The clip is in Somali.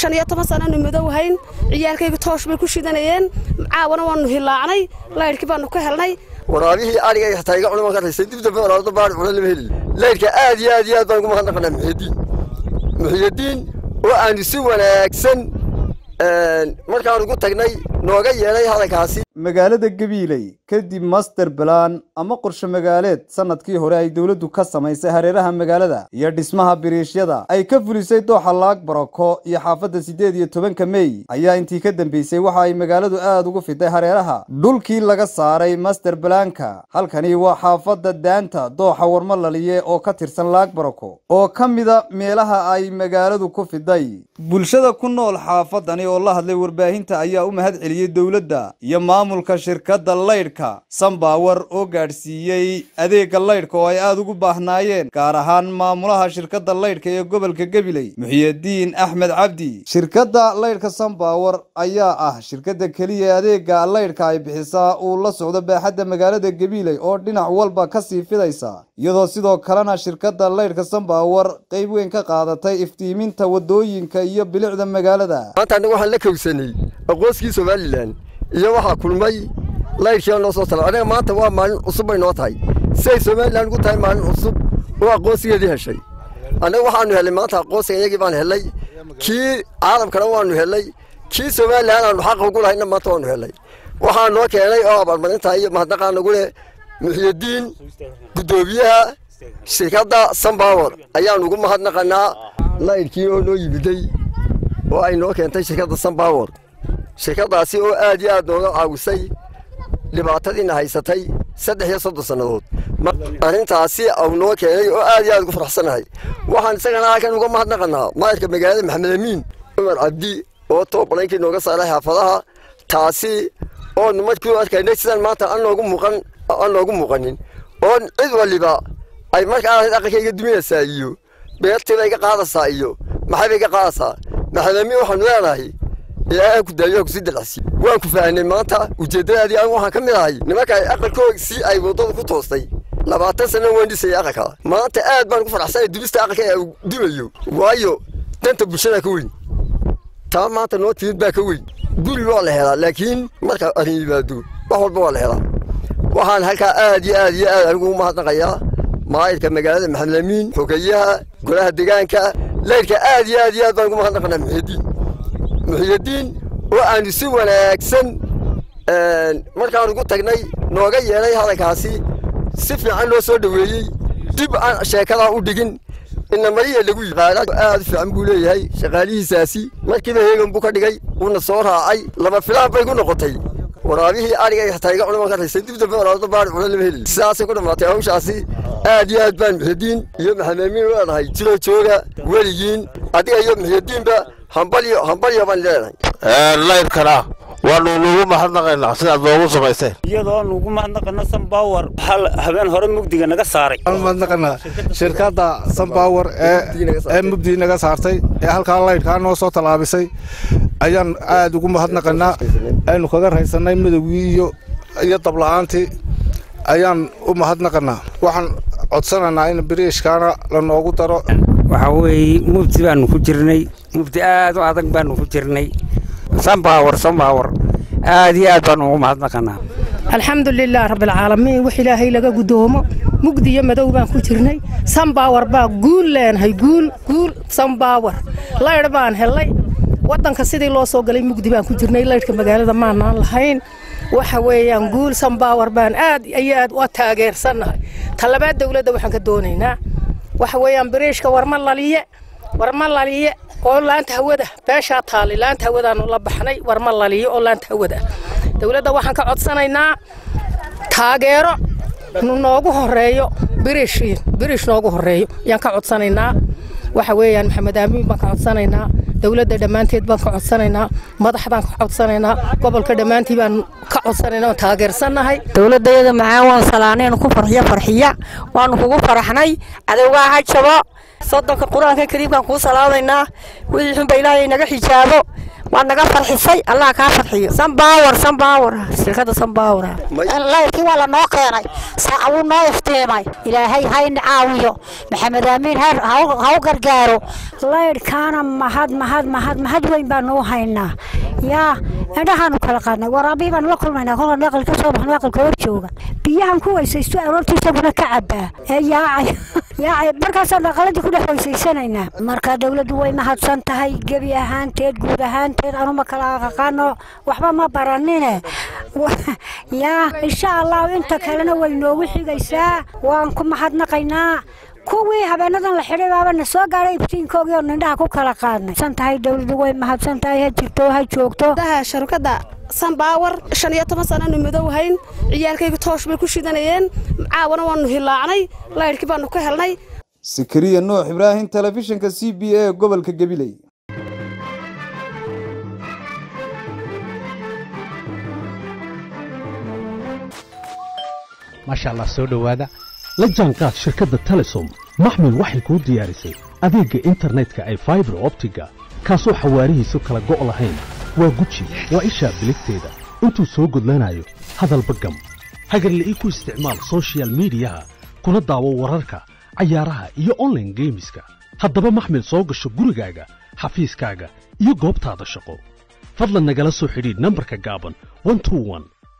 shan iyo toban sananu madow hayn ciyaalkayga toosh bay ku shidanayeen caawana waanu hilaacnay laydhkii baanu ka helnay waraabihii ariga xataa iga cunama ka raysay dib dambe waraabada baari cuna lama heli laydhka aad iyo aad iyo aad baan ugu mahadnaqanaa muxiyadiin muxiyadiin oo aanu si wanaagsan markaan ugu tagnay nooga yeelay hadalkaasi magaalada gabiiley kadib master balan ama qorshe magaaleed sanadkii hore ay dowladdu ka samaysay hareeraha magaalada iyo dhismaha biriishyada ay ka fulisay dooxa laag barako iyo xaafadda siddeed iyo tobanka mey ayaa intii ka dambeysay waxa ay magaaladu aad ugu fiday hareeraha dhulkii laga saaray master balanka halkani waa xaafadda daanta dooxa warmalaliye oo ka tirsan laag barako oo ka mida meelaha ay magaaladu ku fiday bulshada ku nool xaafadani oo la hadlay warbaahinta ayaa u mahad celiyey dowladda iyo maamulka shirkadda laydhka sambawar oo gaadhsiiyey adeegga laydhka oo ay aad ugu baahnaayeen gaar ahaan maamulaha shirkadda laydhka ee gobolka gabiley muxiyadiin axmed cabdi shirkadda laydhka sambawar ayaa ah shirkadda keliya ee adeegga laydhka ay bixisaa uu la socdo baaxadda magaalada gabiley oo dhinac walba ka sii fidaysa iyadoo sidoo kalena shirkadda laydhka sambawar qayb weyn ka qaadatay iftiiminta wadooyinka iyo bilicda magaalada maanta annaga waxaan la kowsanay aqoonsigii somalilan iyo waxaa kulmay laydhkii noo soo tala anaga maanta waa maalin cusub bay noo tahay siday somalilan ugu tahay maalin cusub oo aqoonsigeedii heshay annaga waxaanu helay maanta aqoonsiga iyagii baan helay kii caalamkana waanu helay kii somalilan aanu xaqa ugu lahayna maanta waanu helay waxaa noo keenay oo abaalmarinta iyo mahadnaqaa nagu leh muxiyadiin guddoomiyaha shirkadda sambawar ayaanu ugu mahadnaqanaa laydhkii oo noo yimiday oo ay noo keentay shirkadda sambawar shirkaddaasi oo aad iyo aad nooga caawisay dhibaatadiina haysatay saddex iyo soddon sannadood arrintaasi au noo keenay oo aad iyo aad ugu faraxsanahay waxaan isagana halkan uga mahadnaqanaa maayarka magaalada maxamed amiin cumar cabdi oo toobalankii nooga saaray xaafadaha taasi oonu markii arkaynay sidaan maanta aan noogu muuqan aan noogu muuqanin oo cid waliba ay markaa aqalkayga duminaysaa iyo beertiiba iga qaadaysaa iyo maxayba iga qaadaysaa maxamed amiin waxaanu leenahay ilaahay ku daayo ku sii dalacsi waan ku faahnay maanta ujeeddadaadii anigu waxaan ka mid ahay nimanka aqalkooda si ay waddada ku toostay labaatan sano waan dhisayay aqalka maanta aad baan ugu faraxsanay dubista aqalka ee uu dumayo waayo danta bulshada ka weyn taa maanta noo timid baa ka weyn guri waa la helaa laakiin marka arrin yimaado wax walba waa la helaa waxaan halkaa aad iyo aad iyo aad anigu umahadnaqayaa maayirka magaalada maxamed amiin xogeyaha golaha deegaanka laydhka aad iyo aad iyo aad baan ugu mahadnaqanaa muxiyadiin muxiyadiin oo aanu si wanaagsan markaan ugu tagnay nooga yeelay hadalkaasi si fiican loo soo dhoweeyey dib aan sheekadaa u dhigin inamariya lagu yaqaana aad u fiican buu leeyahay shaqaalihiisaasi markiiba heegan buu ka dhigay uuna soo raacay lama filaan bay ku noqotay waraabihii ariga xataa iga cunama ka raysay dib dambe waraabada baari cuna lama heli sidaasay ku dhammaatay hawshaasi aad iyo aad baan muxiyadiin iyo maxamed amiin leenahay jiro jooga weligiin adiga iyo muxiyadiinba hambalyo hambalyo baan leenahay laydhkana waanu nugu mahadnaqaynaa sidaad noogu samayseen iyadoo nugu mahadnaqana sambawar habeen hore mugdiga naga saaray mahadnaqanaa shirkadda sambawar ee mugdii naga saartay ee halkaa laydhkaa noo soo tallaabisay ayaan aad ugu mahadnaqanaa aynu kaga raysannay midowgii iyo iyo dabla'aantii ayaan u mahadnaqanaa waxaan codsanaynaa in biriishkaana la noogu daro waxaa weeye mugdi baanu ku jirnay mugdi aad u adag baanu ku jirnay sambawar sambawar aad iyo aad baanu ugu mahadnaqanaa alxamdu lilah rabbilcaalamiin wax ilaahay laga guddoomo mugdi iyo madow baan ku jirnay sambawar baa guul leenahay guul guul sambawar laydh baan hellay waddanka sidii loo soo galay mugdi baan ku jirnay laydhka magaalada maanaan lahayn waxa weeyaan guul sambawar baan aad iyo aad u taageersannahay talabaad dowladda waxaan ka doonaynaa waxa weeyaan biriishka warma laliye warma laliye oo laanta hawada beeshaa taali laanta hawadaanu la baxnay warma laliye oo laanta hawada dowladda waxaan ka codsanaynaa taageero noogu horeeyo biriish biriish noogu horeeyo ayaan ka codsanaynaa waxa weeyaan maxamed aamiin baan ka codsanaynaa dowladda dhammaanteed baan ka codsanaynaa madaxdaan ka codsanaynaa gobolka dhammaantii baan ka codsanaynaa oo taageersannahay dowladdayada macaan waan salaanaynu ku farxiyo farxiya waanu kugu faraxnay cadowgaa ha jabo soddonka qur-aanka kariimkaan kuu salaamaynaa wixii xunba ilaahay naga xijaabo waad naga farxisay allah kaa farxiyo sanbaawar sanbaawar shirkadda sanbaawar layrkii waa la noo keenay saaca wuu noo iftiimay ilaahay hayna caawiyo maxamed aamiin ha u gargaaro layrkaana mahad mahad mahad mahad weyn baanu u haynaa yaa indhahaanu kala qaadnay waraabii baanu la kulmaynaa kolkaan aqal ka soo baxno aqalka hor jooga biyahan ku weysaysto aroortii isaguna ka cabaa ee yaacay yaacay markaasaan aqaladii ku dhex weysaysanaynaa marka dowladdu way mahadsan tahay gebi ahaanteed guud ahaanteed anuma kala aqaano waxba ma baranine yaa insha allahu inta kalena way noogu xigaysaa waan ku mahadnaqaynaa kuwii habeenadan la xidhay baaba na soo gaadhay ibtiinkoogii oo nindhaha ku kala qaadnay san tahay dowladdu way mahadsan tahay ha jirto ha joogto daha sharkadda sanbaawar shan iyo toban sananu madow hayn ciyaalkayga toosh bay ku shidanayeen caawana waanu hilaacnay laydhkii baanu ka helnay sikariya nuux ibraahim telefishinka c b a gobolka gabiley maasha allah soo dhowaada la jaanqaad shirkadda telesom maxmil waxay kuu diyaarisay adeegga internetka ay faibar optiga kaasoo xawaarihiisu kala go' lahayn waa guji waa ishaa biligteeda intuu soo gudlanayo hadalba gam hagarla'ii ku isticmaal sochial midiyaha kuna daawo wararka cayaaraha iyo onlaine geemiska haddaba maxmil soo gasho gurigaaga xafiiskaaga iyo goobtaada shaqo fadlan nagala soo xidhiidh nambarka gaaban